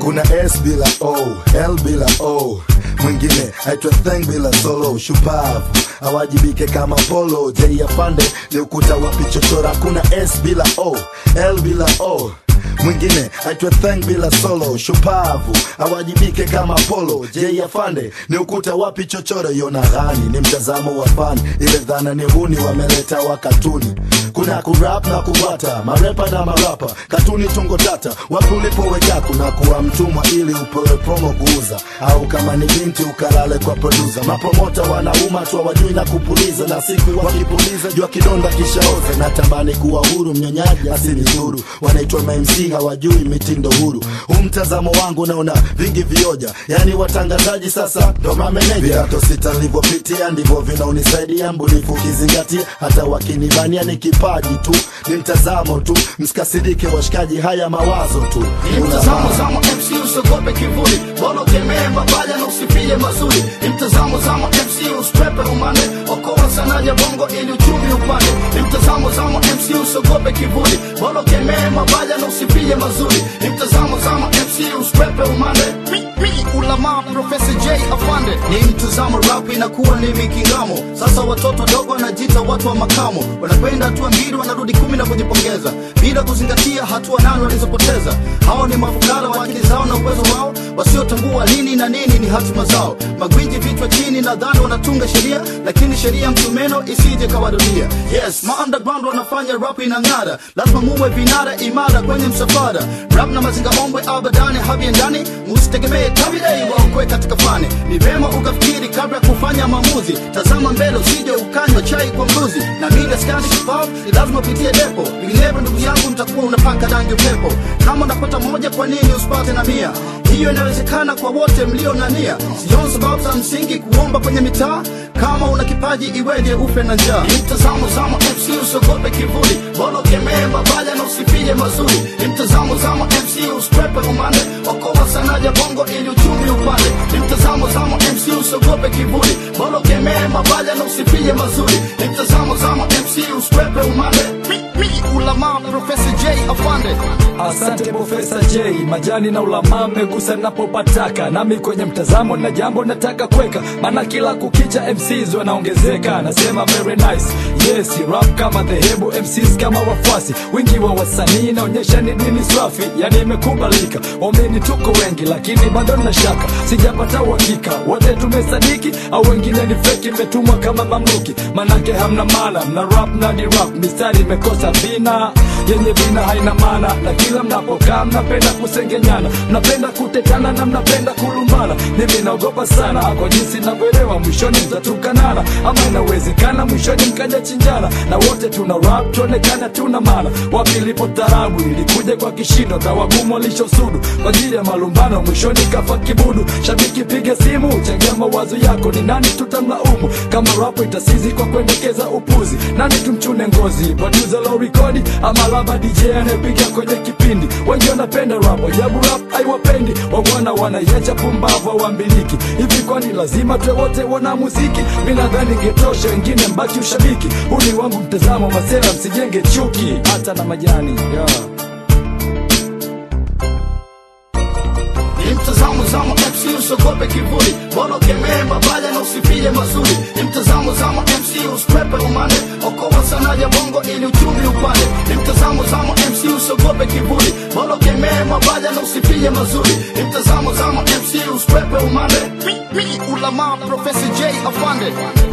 kuna s bila o l bila o mwingine aitwa theng bila solo shupavu awajibike kama polo j afande ni ukuta wa pichochora kuna s bila o l bila o mwingine aitwa theng bila solo shupavu awajibike kama polo j afande ni ukuta wapi chochoro yona ghani ni mtazamo wa fani ile dhana ni huni wameleta wa katuni kuna kurap na kubata marepa na marapa katuni tungo tata wapi ulipoweka kuna kuwa mtumwa ili upewe promo kuuza au kama ni binti ukalale kwa produsa mapromota wanauma tu wajui na kupuliza na siku wakipuliza jua kidonda kishaoza natamani kuwa huru mnyonyaji asinidhuru wanaitwa mamc hawajui mitindo huru huu mtazamo wangu naona vingi vioja yani watangazaji sasa ndo mameneja viato sita nilivyopitia ndivyo vinaunisaidia mbunifu ukizingatia hata wakinibania ni kipaji tu ni mtazamo tu msikasirike washikaji haya mawazo tu Ni mtazamo zamo MC usiogope kivuli Bora ukemee mabaya na usifie mazuri Ni mtazamo zamo MC usikwepe umande Okoa sana ya bongo ili uchumi upande Ni mtazamo zamo MC usiogope kivuli Bora ukemee mabaya na usifie mazuri Ni mtazamo zamo MC usikwepe umande Mi, mi, ulama Professor J afande Ni mtazamo rap inakuwa ni mikingamo Sasa watoto wadogo wanajiita watu wa makamo Wanakwenda hatua mbili wanarudi kumi na kujipongeza Bila kuzingatia hatua nane walizopoteza hao ni mafukara wa akili zao na uwezo wao wasiotambua nini na nini ni hatima zao magwiji vichwa chini nadhani wanatunga sheria lakini sheria msumeno isije kawarudia yes ma underground wanafanya rap inang'ara lazima muwe vinara imara kwenye msafara rap na mazinga ombwe abadani haviendani musitegemee tabidai waokwe katika fani ni vema ukafikiri kabla ya kufanya maamuzi tazama mbele usije ukanywa chai kwa mbuzi na mimi skani kipavu ni lazima upitie depo vinginevyo ndugu yangu mtakuwa unapaka rangi upepo kama unapata moja kwa nini usipate na mia hiyo inawezekana kwa wote mlio na nia sioni sababu za msingi kuomba kwenye mitaa kama una kipaji iweje ufe na njaa ni mtazamo zamo mc usiogope kivuli bora ukemee mabaya na usifie mazuri ni mtazamo zamo mc usikwepe umande okoa sana ya bongo ili uchumi upande ni mtazamo zamo mc usiogope kivuli bora ukemee mabaya na usifie mazuri ni mtazamo zamo mc usikwepe umande mi, mi, ulama Professor J afande Asante Profesa J, majani na ulama mmegusa napopataka, nami kwenye mtazamo na jambo nataka kweka, maana kila kukicha MCs wanaongezeka. Nasema very nice, yes rap kama dhehebu, MCs kama wafuasi, wingi wa wasanii naonyesha ni dini swafi, yani imekubalika. Waamini tuko wengi, lakini bado na shaka, sijapata uhakika wote tumesadiki au wengine ni feki, imetumwa kama mamluki, manake hamna maana, mna rap na ni rap, mistari imekosa vina yenye vina haina maana, na kila mnapokaa mnapenda kusengenyana, mnapenda kutetana na mnapenda kulumbana. Mimi naogopa sana kwa jinsi navyoelewa, mwishoni mtatukanana, ama inawezekana mwishoni mkaja chinjana, na wote tuna rap tuonekana tuna maana. Wapi ilipo tarabu ilikuja kwa kishindo, tawagumu walishosudu kwa ajili ya malumbano, mwishoni kafa kibudu. Shabiki piga simu, changia mawazo yako, ni nani tutamlaumu kama rap itasizi kwa kuendekeza upuzi? Nani tumchune ngozi, producer low record ama laba DJ anayepiga kwenye kipindi? Wengi wanapenda rap, ajabu rap haiwapendi, wabwana wanaiacha pumbavu hawambiliki. Hivi kwani lazima tuwe wote wana muziki? Mi nadhani ingetosha, wengine mbaki ushabiki. Huu ni wangu mtazamo, masela msijenge chuki, hata na majani yeah. ni mtazamo zamo MC usiogope kivuli bora ukemee mabaya na usifie mazuri ni mtazamo zamo MC usikwepe umande okoa sana ya bongo ili uchumi upande ni mtazamo zamo MC usiogope kivuli bora ukemee mabaya na usifie mazuri ni mtazamo zamo MC usikwepe umande mi, mi, ulama Professor J afande